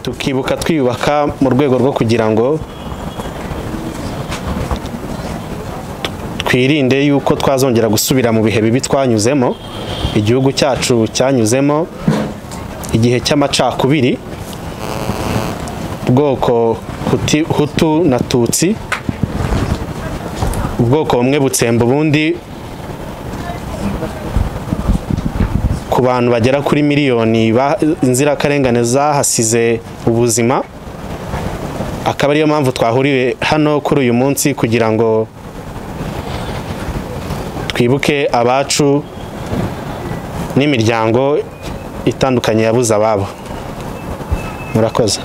tukibuka twiyubaka mu rwego rwo kugira ngo twirinde yuko twazongera gusubira mu bihe bibi twanyuzemo igihugu cyacu cyanyuzemo igihe cy'amacakubiri ubwoko hutu na tutsi ubwoko bumwe butsemba ubundi ku bantu bagera kuri miliyoni inzirakarengane zahasize ubuzima akaba ariyo mpamvu twahuriye hano kuri uyu munsi kugira ngo twibuke abacu n'imiryango itandukanye yabuze ababo murakoze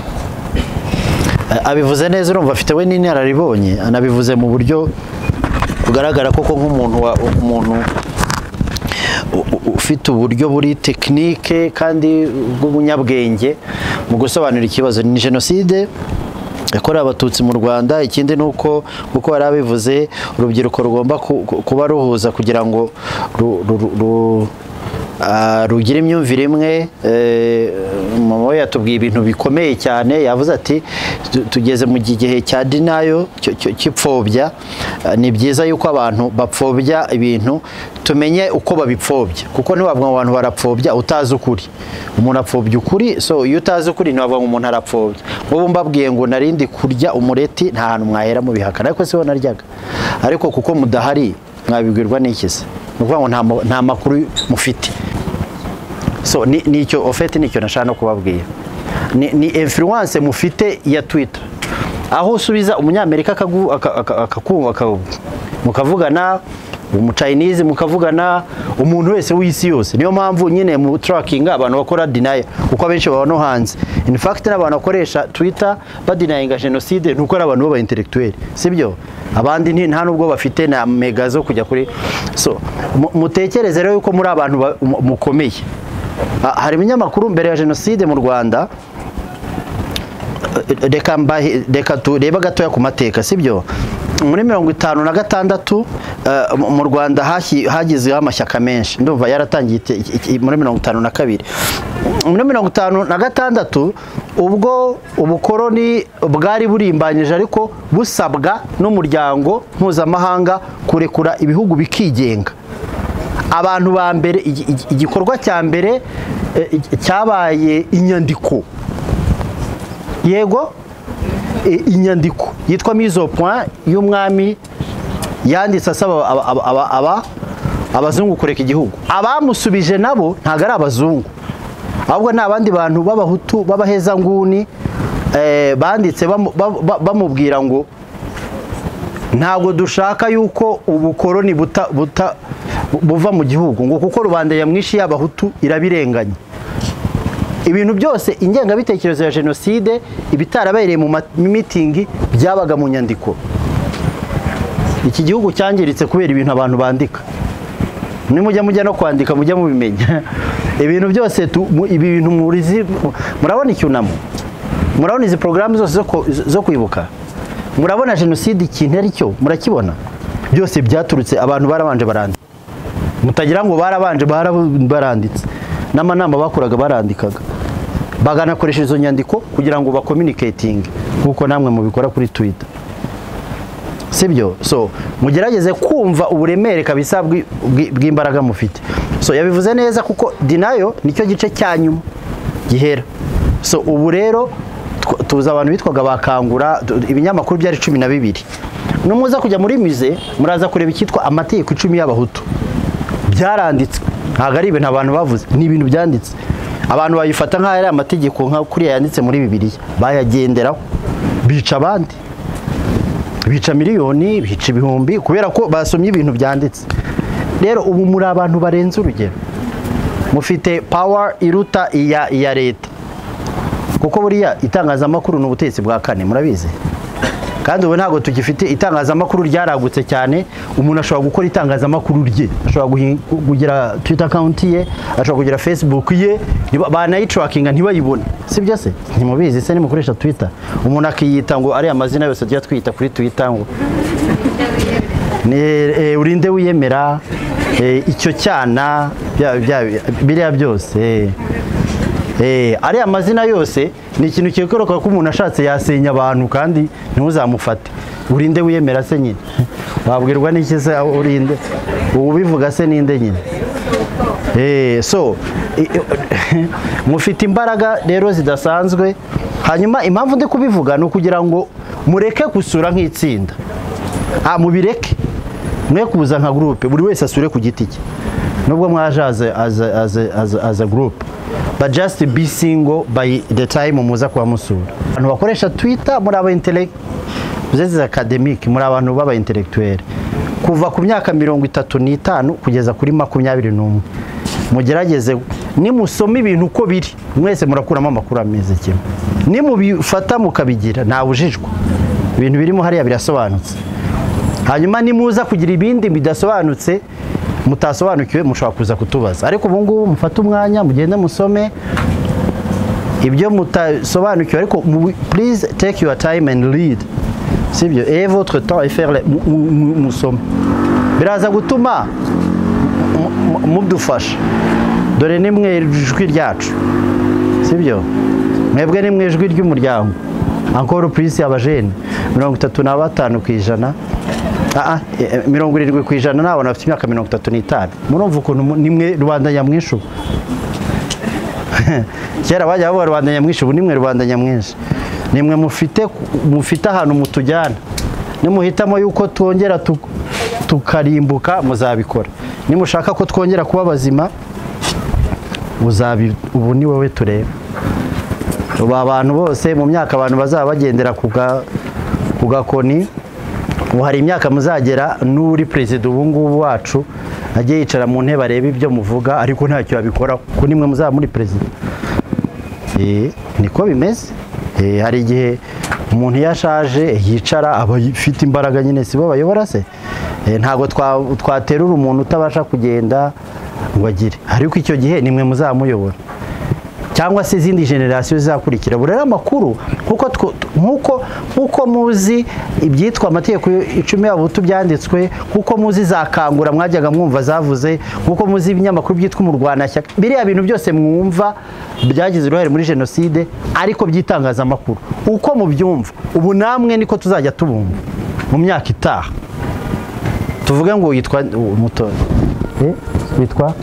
abivuze neza urumva afite we n'inararibonye anabivuze mu buryo bugaragara koko nk'umuntu umuntu ufite uburyo buri tekinike kandi bw'ubunyabwenge mu gusobanura ikibazo ni jenoside yakorewe abatutsi mu rwanda ikindi ni uko kuko hari abivuze urubyiruko rugomba kuba ruhuza kugira ngo rugira imyumvire imwe mama we yatubwiye ibintu bikomeye cyane yavuze ati tugeze mu gihe cya dinayo cy'ipfobya ni byiza yuko abantu bapfobya ibintu tumenye uko babipfobya kuko ntiwavuga ngo abantu barapfobya utazi ukuri umuntu apfobya ukuri so iyo utazi ukuri ntiwavuga ngo umuntu arapfobya nk'ubu mbabwiye ngo narindi kurya umureti nta hantu mwahera mubihakana ariko si ho naryaga ariko kuko mudahari mwabibwirwa n'ikizi ni ukuvuga ngo nta makuru mufite so nicyo ofete nicyo nashaka no kubabwira ni influence mufite ya twitter aho usubiza umunyamerika akakumva mukavugana umucayinizi mukavugana umuntu wese w'isi yose niyo mpamvu nyine mu turakinga abantu bakora dinaya kuko abenshi baba no hanze in fact n'abantu bakoresha twitter badinayinga jenoside nuko ari abantu b'abaintelektuweli si byo abandi nta nubwo bafite na mega zo kujya kuri so mutekereze rero yuko muri abantu mukomeye hari ibinyamakuru mbere ya jenoside mu rwanda reka turebe gatoya ku mateka si byo muri mirongo itanu na gatandatu mu rwanda hagizeho amashyaka menshi ndumva yaratangiye muri mirongo itanu na kabiri muri mirongo itanu na gatandatu ubwo ubukoroni bwari burimbanyije ariko busabwa n'umuryango mpuzamahanga kurekura ibihugu bikigenga abantu ba mbere igikorwa cya mbere cyabaye inyandiko yego inyandiko yitwa mizopoint y'umwami yanditse asaba abazungu kureka igihugu abamusubije nabo ntabwo ari abazungu ahubwo ni abandi bantu b'abahutu b'abahezanguni banditse bamubwira ngo ntabwo dushaka yuko ubukoroni buva mu gihugu ngo kuko rubanda nyamwinshi y'abahutu irabirenganya ibintu byose ingengabitekerezo ya jenoside ibitarabereye mu mitingi byabaga mu nyandiko iki gihugu cyangiritse kubera ibintu abantu bandika nimujya mujya no kwandika mujya mubimenya ibintu byose ibi bintu murabona icyunamo murabona izi porogaramu zose zo kwibuka murabona jenoside ikintu ari cyo murakibona byose byaturutse abantu barabanje barandika mutagira ngo barabanje baranditse n'amanama bakoraga barandikaga baganakoresha izo nyandiko kugira ngo bakominiketinge nk'uko namwe mubikora kuri twita si byo so mugerageze kumva uburemere kabisa bw'imbaraga mufite so yabivuze neza kuko dinayo nicyo gice cya nyuma gihera so ubu rero tuzi abantu bitwaga bakangura ibinyamakuru byari cumi na bibiri numuza kujya muri mize muraza kureba icyitwa amategeko icumi y'abahutu byaranditswe ntabwo ari ibintu abantu bavuze ni ibintu byanditse abantu bayifata nk'aho ari amategeko nka kuriya yanditse muri bibiriya bayagenderaho bica abandi bica miliyoni bica ibihumbi kubera ko basomye ibintu byanditse rero ubu muri abantu barenze urugero mufite pawa iruta iya leta kuko buriya itangazamakuru ni ubutegetsi bwa kane murabizi kandi ubu ntabwo tugifite itangazamakuru ryaragutse cyane umuntu ashobora gukora itangazamakuru rye ashobora kugira twita akawunti ye ashobora kugira fesibuku ye banayicurakinga ntibayibone si byo se ntimubizi se nimukoresha twita umuntu akiyita ngo ariya mazina yose tujya twita kuri twita ngo urinde wiyemera icyo cyana biriya byose Eh, ariya mazina yose ni ikintu kikoroka ko umuntu ashatse yasenya abantu kandi ntuzamufate urinde wiyemera se nyine wabwirwa n'iki se aho urinde ubivuga se ninde nyine Eh, so i- i- mufite imbaraga rero zidasanzwe hanyuma impamvu ndi kubivuga ni ukugira ngo mureke gusura nk'itsinda ah, mubireke mwe kuza nka gurupe buri wese asure ku giti cye nubwo mwaje as a- as a- as a- as a- as a group but just be single by the time muza kuba musura abantu bakoresha twitter muri aba intellect zeze academic muri abantu b'aba intellectuel kuva ku myaka mirongo itatu n'itanu kugeza kuri makumyabiri n'umwe mugerageze nimusoma ibintu uko biri mwese murakuramo amakuru ameze kimwe nimubifata mukabigira ntawujijwa ibintu birimo hariya birasobanutse hanyuma nimuza kugira ibindi bidasobanutse mutasobanukiwe mushobora kuza kutubaza ariko ubu ngubu mufate umwanya mugende musome ibyo mutasobanukiwe ariko mu- please take your time and read sibyo et votre temps et faire le- mu- mu- mu- musome biraza gutuma mu- mu- mudufasha dore ni mwe ijwi ryacu sibyo mwebwe ni mu ijwi ry'umuryango ankoro purisi abajene mirongo itatu na batanu ku ijana Ah, ah, eh, eh, mirongo irindwi ku ijana n'abantu bafite imyaka mirongo itatu n'itanu murumva ukuntu mu- ni mwe rubanda nyamwinshi ubu kera bajya bavuga rubanda nyamwinshi ubu ni mwe rubanda nyamwinshi ni mwe mufite mufite ahantu mutujyana nimuhitamo yuko twongera tu- tukarimbuka muzabikora nimushaka ko twongera kuba bazima uzabi ubu ni wowe tureba ubu abantu bose mu myaka abantu bazaba bagendera ku ga- ku gakoni ubu hari imyaka muzagera n'uri perezida ubu ngubu wacu ajye yicara mu ntebe arebe ibyo muvuga ariko ntacyo yabikoraho kuko nimwe muzaba muri perezida Eh, niko bimeze Eh, hari igihe umuntu iyo ashaje yicara aba afite imbaraga nyine si bo bayobora se Eh, ntabwo twa- twaterura umuntu utabasha kugenda ngo agire ariko icyo gihe nimwe muzamuyobora cyangwa se izindi generasiyo zizakurikira buri rero amakuru nk'uko tw- nk'uko- nk'uko muzi ibyitwa amategeko icumi y'abahutu byanditswe nk'uko muzi za kangura mwajyaga mwumva zavuze nk'uko muzi ibinyamakuru byitwa umurwanashyaka biriya bintu byose mwumva byagize uruhare muri jenoside ariko by'itangazamakuru uko mubyumva ubu namwe niko tuzajya tubumva mu myaka itaha tuvuge ngo yitwa umutoza Eh, witwa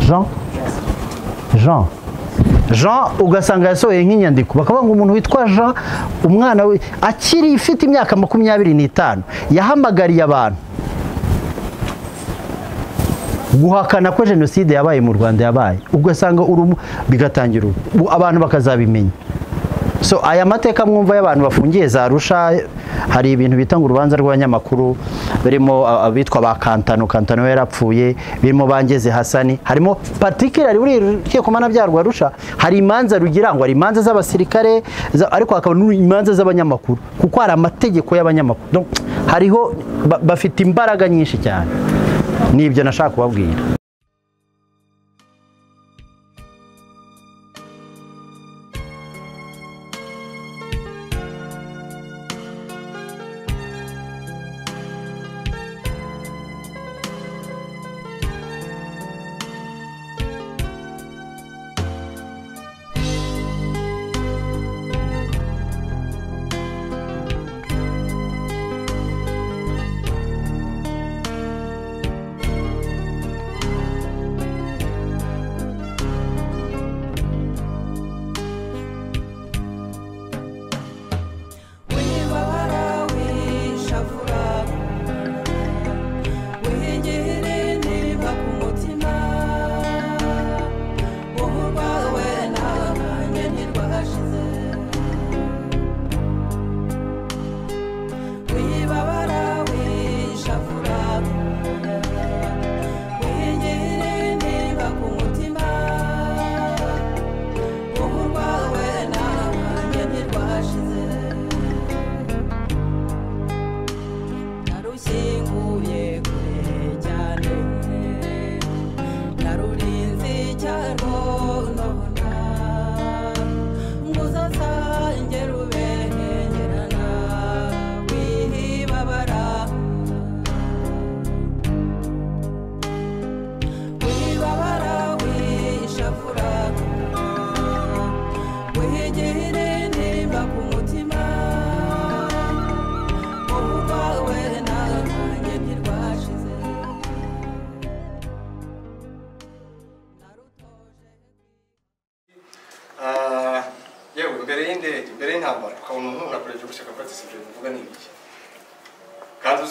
jean jean jean ugasanga yasohoye nk'inyandiko bakavuga ngo umuntu witwa jean umwana we akiri ifite imyaka makumyabiri n'itanu yahamagariye abantu guhakana ko jenoside yabaye mu rwanda yabaye ugasanga urumu bigatangira ubu. Ubu abantu bakazabimenya so aya mateka mwumva y'abantu bafungiye za rusha hari ibintu bita ngo urubanza rw'abanyamakuru birimo abitwa ba kantano kantano yarapfuye birimo bangeze hasani harimo particular buri rukiko mpanabyaha rusha hari imanza rugira ngo hari imanza z'abasirikare za- ariko hakaba n'imanza z'abanyamakuru kuko hari amategeko y'abanyamakuru Donc, hariho ba- bafite imbaraga nyinshi cyane ni ibyo nashaka kubabwira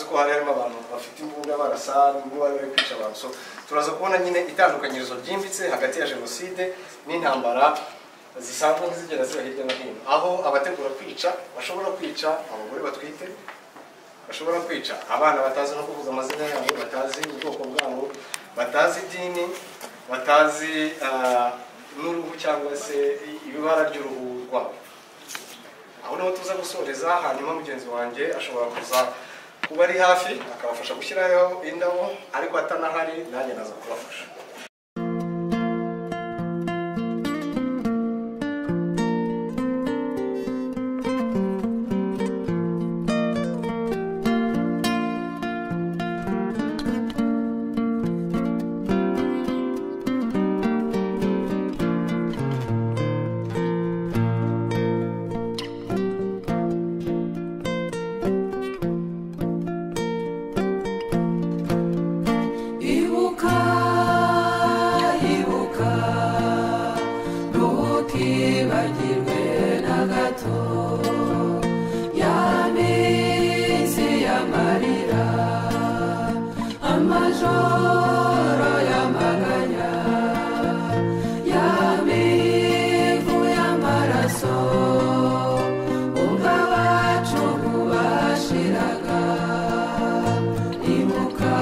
ko hari harimo abantu bafite imbunda barasa n'uwari bari kwica abantu so turaza kubona nyine itandukanyirizo ryimbitse hagati ya jenoside n'intambara zisanzwe zigenda ziba hirya no hino aho abategura kwica bashobora kwica abagore batwite bashobora kwica abana batazi no kuvuga amazina yabo batazi ubwoko bwabo batazi idini batazi ah, n'uruhu cyangwa se ibara ry'uruhu rwabo aho niho tuza gusoreza hanyuma mugenzi wanjye ashobora kuza kuba ari hafi akabafasha gushyiraho indabo ariko atanahari nanjye naza kubafasha Ibuka, ibuka, ntukibagirwe na gato. Ya minsi y'amarira, amajoro y'amaganya, ya mivu y'amaraso, ubwo abacu bubashiraga. Ibuka,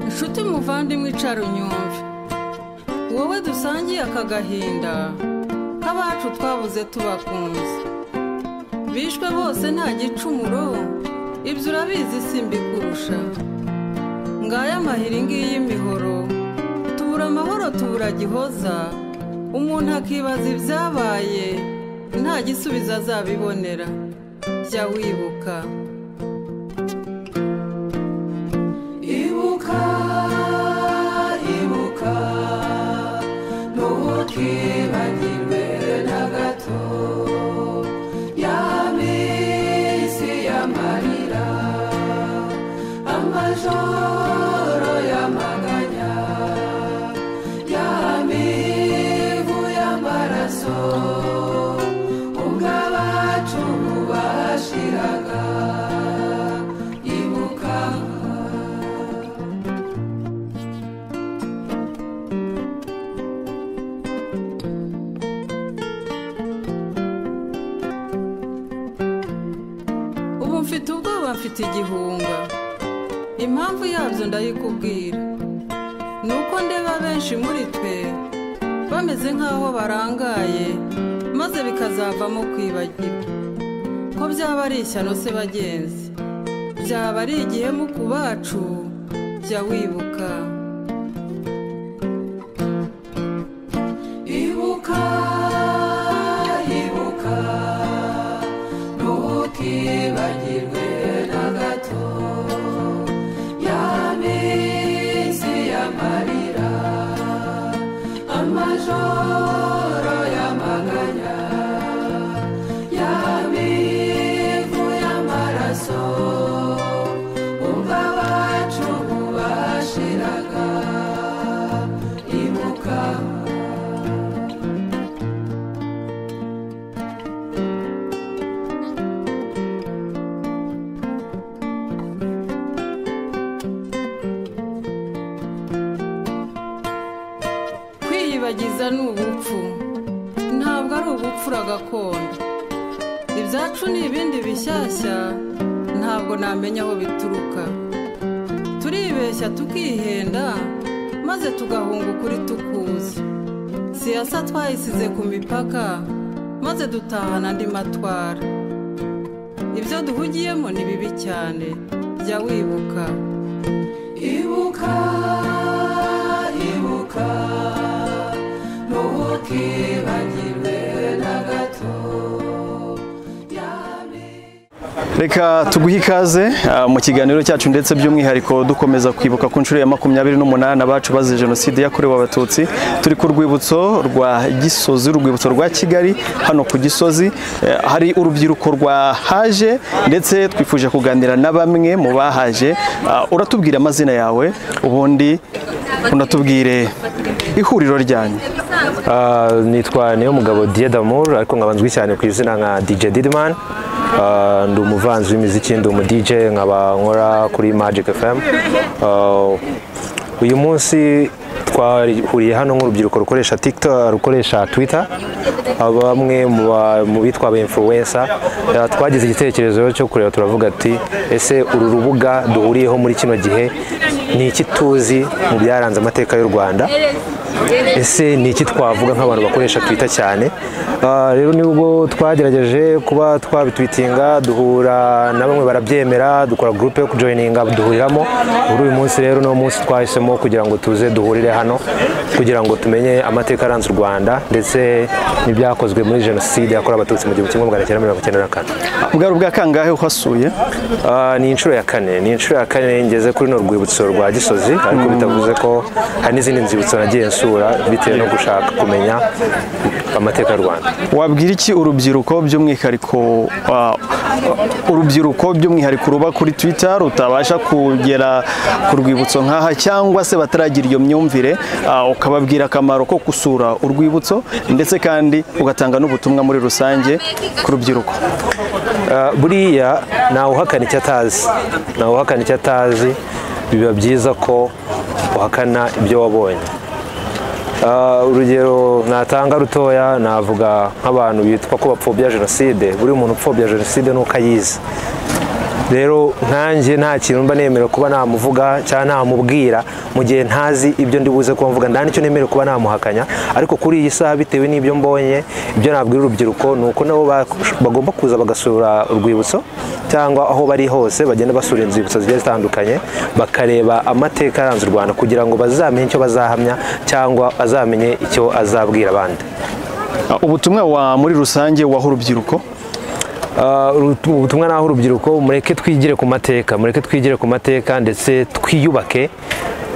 inshuti muvandimwe icara unyumve wowe dusangiye aka gahinda k'abacu twabuze tubakunze bishwe bose nta gicumuro ibyo urabizi simbi kurusha ngaya amahiri ngiyi y'imihoro tubura amahoro tubura gihoza umuntu akibaza ibyabaye nta gisubizo azabibonera jya wibuka Ibuka, ibuka, ntukibagirwe na gato. Ya minsi y'amarira, amajoro y'amaganya, ya mivu y'amaraso, ubwo abacu bashiraga. Ibuka, ubu mfite ubwoba mfite igihunga impamvu yabyo ndayikubwira ni uko ndeba benshi muri twe bameze nk'aho barangaye maze bikazavamo kwibagirwa ko byaba ari ishyano se bagenzi byaba ari igihemu ku bacu jya wibuka Ibuka, ibuka, ntukibagirwe na gato. Ya minsi y'amarira, amajoro y'amaganya, ya mivu y'amaraso, ubwo abacu bashiraga. Ibuka. kwiyibagiza ni ubupfu ntabwo ari ubupfura gakondo ibyacu ni ibindi bishyashya ntabwo namenya aho bituruka turibeshya tukihenda maze tugahunga ukuri tukuzi siyasa twayisize ku mipaka maze dutahana andi matwara ibyo duhugiyemo ni bibi cyane jya wibuka Ibuka, ibuka, ntukibagirwe na gato. Yami. reka tuguhe ikaze ah, mu kiganiro cyacu ndetse by'umwihariko dukomeza kwibuka ku nshuro ya makumyabiri n'umunani abacu bazize jenoside yakorewe abatutsi turi ku rwibutso rwa gisozi urwibutso rwa kigali hano ku gisozi eh, hari urubyiruko rwahaje ndetse twifuje kuganira na bamwe mu bahaje Ah, uratubwira amazina yawe ubundi unatubwire ihuriro ryanyu Ah, nitwa niyo mugabo Dieu d'amour ariko nkabanzwi cyane ku izina nka DJ Didman Ah, ndi umuvanzi w'imiziki ndi umu DJ nkaba nkora kuri Magic FM Ah, uyu munsi twahuriye hano nk'urubyiruko rukoresha TikTok rukoresha Twitter Ah, bamwe mu ba- mu bitwa aba influencer Ah, twagize igitekerezo cyo kureba turavuga ati ese uru rubuga duhuriyeho muri kino gihe ni iki tuzi mu byaranze amateka y'u Rwanda ese ni iki twavuga nk'abantu bakoresha twita cyane Ah, rero nibwo twagerageje kuba twabitwitinga duhura na bamwe barabyemera dukora gurupe yo kujoyininga duhuriramo muri uyu munsi rero ni munsi twahisemo kugira ngo tuze duhurire hano kugira ngo tumenye amateka aranze u rwanda ndetse n'ibyakozwe muri jenoside yakorewe abatutsi mu gihumbi kimwe magana cyenda mirongo icyenda na kane bwari bwa kangahe uhasuye Ah, ni inshuro ya kane ni inshuro ya kane ngeze kuri runo rwibutso rwa gisozi ariko bitavuze ko hari n'izindi nzibutso nagiye nsura bitewe no gushaka kumenya amateka y'u rwanda wabwira iki urubyiruko by'umwihariko ah, urubyiruko by'umwihariko ruba kuri twitter rutabasha kugera ku rwibutso nk'aha cyangwa se bataragira iyo myumvire ah, ukababwira akamaro ko gusura urwibutso ndetse kandi ugatanga n'ubutumwa muri rusange ku rubyiruko Ah, buriya ntawe uhakana icyo atazi ntawe uhakana icyo atazi biba byiza ko uhakana ibyo wabonye Ah, urugero natanga rutoya navuga nk'abantu bitwa ko bapfobya jenoside buri muntu upfobya jenoside ni uko ayizi rero nkanjye nta kintu mba nemera kuba namuvuga cyangwa namubwira mu gihe ntazi ibyo ndi buze kuba mvuga nta n'icyo nemera kuba namuhakanya ariko kuri iyi saha bitewe n'ibyo mbonye ibyo nabwira urubyiruko ni uko nabo ba- bagomba kuza bagasura urwibutso cyangwa aho bari hose bagenda basura inzibutso zigiye zitandukanye bakareba amateka yaranze u rwanda kugira ngo bazamenye icyo bazahamya cyangwa azamenye icyo azabwira abandi Ah, ubutumwa wa muri rusange waho urubyiruko Uh, urutu- ubutumwa naho urubyiruko mureke twigire ku mateka mureke twigire ku mateka ndetse twiyubake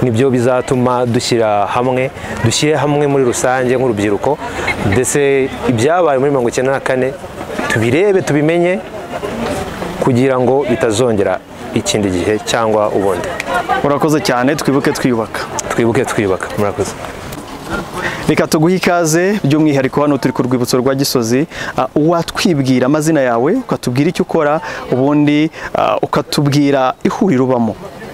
nibyo bizatuma dushyira hamwe dushyire hamwe muri rusange nk'urubyiruko ndetse ibyabaye muri mirongo icyenda na kane tubirebe tubimenye kugira ngo bitazongera ikindi gihe cyangwa ubundi urakoze cyane twibuke twiyubaka twibuke twiyubaka murakoze reka tuguhe ikaze by'umwihariko hano turi ku rwibutso rwa gisozi Ah, uwatwibwira amazina yawe ukatubwira icyo ukora ubundi ah, ukatubwira ihuriro ubamo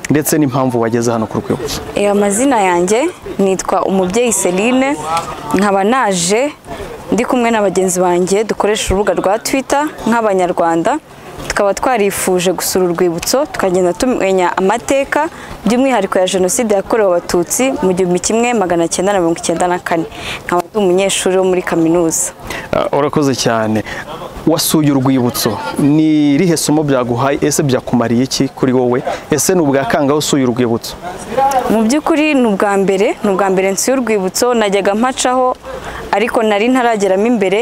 ndetse n'impamvu wageze hano ku rwibutso Eh, amazina yanjye nitwa umubyeyi Celine nkaba naje ndi kumwe na bagenzi banjye dukoresha urubuga rwa Twitter nk'abanyarwanda tukaba twarifuje gusura urwibutso tukagenda tumenya amateka by'umwihariko ya jenoside yakorewe abatutsi mu gihumbi kimwe magana cyenda na mirongo icyenda na kane nkaba ndi umunyeshuri wo muri kaminuza Ah, urakoze cyane wasuye urwibutso ni irihe somo byaguhaye ese byakumariye iki kuri wowe ese ni ubwa kangahe usuye urwibutso mu by'ukuri ni ubwa mbere ni ubwa mbere nsi y'urwibutso najyaga mpacaho ariko nari ntarageramo imbere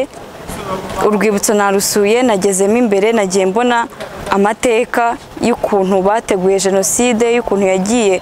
urwibutso narusuye nagezemo imbere nagiye mbona amateka y'ukuntu bateguye jenoside y'ukuntu yagiye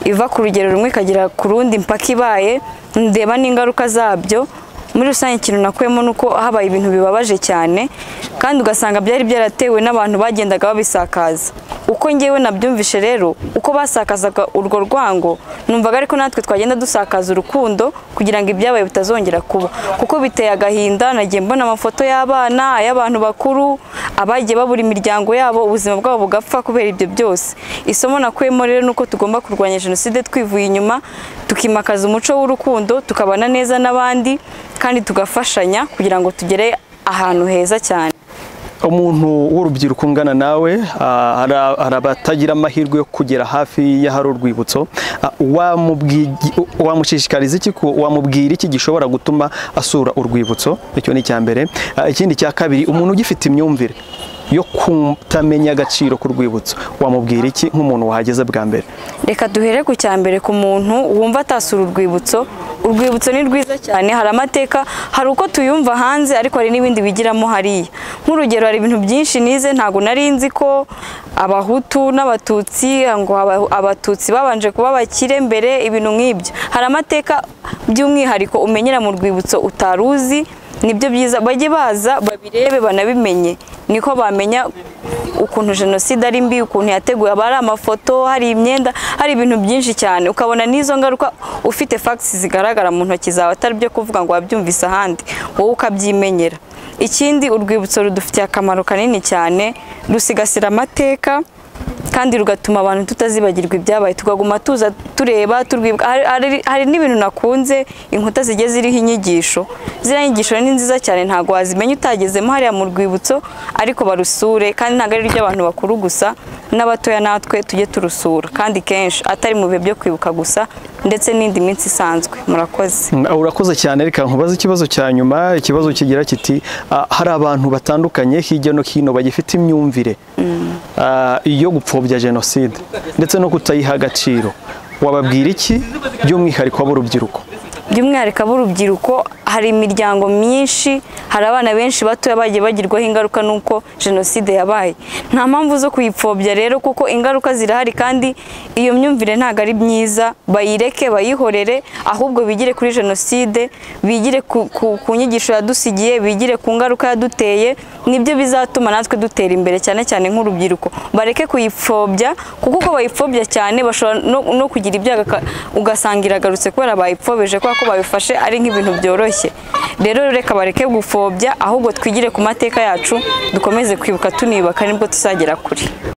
iva ku rugero rumwe ikagera ku rundi mpaka ibaye ndeba n'ingaruka zabyo muri rusange ikintu nakuyemo ni uko habaye ibintu bibabaje cyane kandi ugasanga byari byaratewe n'abantu bagendaga babisakaza uko ngewe nabyumvishe rero uko basakazaga urwo rwango numvaga ariko natwe twagenda dusakaza urukundo kugira ngo ibyabaye bitazongera kuba kuko biteye agahinda nagiye mbona amafoto y'abana ay'abantu bakuru abagiye babura imiryango yabo ubuzima bwabo bugapfa kubera ibyo byose isomo nakuyemo rero ni uko tugomba kurwanya jenoside twivuye inyuma tukimakaza umuco w'urukundo tukabana neza n'abandi kandi tugafashanya kugira ngo tugere ahantu heza cyane umuntu w'urubyiruko ungana nawe ah, hari- hari abatagira amahirwe yo kugera hafi y'ahari urwibutso Ah, wamubwigi- wamushishikariza iki ko- wamubwira iki gishobora gutuma asura urwibutso icyo ni icya mbere Ah, ikindi cya kabiri umuntu ugifite imyumvire yo kutamenya agaciro k'urwibutso wamubwira iki nk'umuntu wahageze bwa mbere reka duhere ku cya mbere ku muntu wumva atasura urwibutso urwibutso ni rwiza cyane hari amateka hari uko tuyumva hanze ariko hari n'ibindi bigiramo hariya nk'urugero hari ibintu byinshi nize ntabwo nari nzi ko abahutu n'abatutsi ngo aba- abatutsi babanje kuba abakire mbere ibintu nk'ibyo hari amateka by'umwihariko umenyera mu rwibutso utari uzi nibyo byiza bajye baza babirebe banabimenye niko bamenya ukuntu jenoside ari mbi ukuntu yateguye haba hari amafoto hari imyenda hari ibintu byinshi cyane ukabona n'izo ngaruka ufite fagisi zigaragara mu ntoki zawe atari byo kuvuga ngo wabyumvise ahandi wowe ukabyimenyera ikindi urwibutso rudufitiye akamaro kanini cyane rusigasira amateka kandi rugatuma abantu tutazibagirwa ibyabaye tukaguma tuza tureba turwibuka Hari- hari- hari n'ibintu nakunze inkuta zigiye ziriho inyigisho ziriya nyigisho ni nziza cyane ntabwo wazimenya utagezemo hariya mu rwibutso ariko barusure kandi ntabwo ari iry'abantu bakuru gusa n'abatoya natwe tujye turusura kandi kenshi atari mu bihe byo kwibuka gusa ndetse n'indi minsi isanzwe murakoze Mm, urakoze cyane reka nkubaze ikibazo cya nyuma ikibazo kigira kiti ah, hari abantu batandukanye hirya no hino bagifite imyumvire ah, yo gupfobya jenoside ndetse no kutayiha agaciro wababwira iki by'umwihariko ab'urubyiruko by'umwihariko ab'urubyiruko hari imiryango myinshi hari abana benshi batoya bagiye bagirwaho ingaruka n'uko jenoside yabaye nta mpamvu zo kuyipfobya rero kuko ingaruka zirahari kandi iyo myumvire ntabwo ari myiza bayireke bayihorere ahubwo bigire kuri jenoside bigire ku- ku- ku nyigisho yadusigiye bigire ku ngaruka yaduteye nibyo bizatuma natwe dutera imbere cyane cyane nk'urubyiruko bareke kuyipfobya kuko uko bayipfobya cyane bashobora no, no kugira ibyago aka- ugasanga iragarutse kubera bayipfobeje kubera ko babifashe ari nk'ibintu byoroshye rero reka bareke gupfobya ahubwo twigire ku mateka yacu dukomeze kwibuka tuniyubaka nibwo tuzagera kure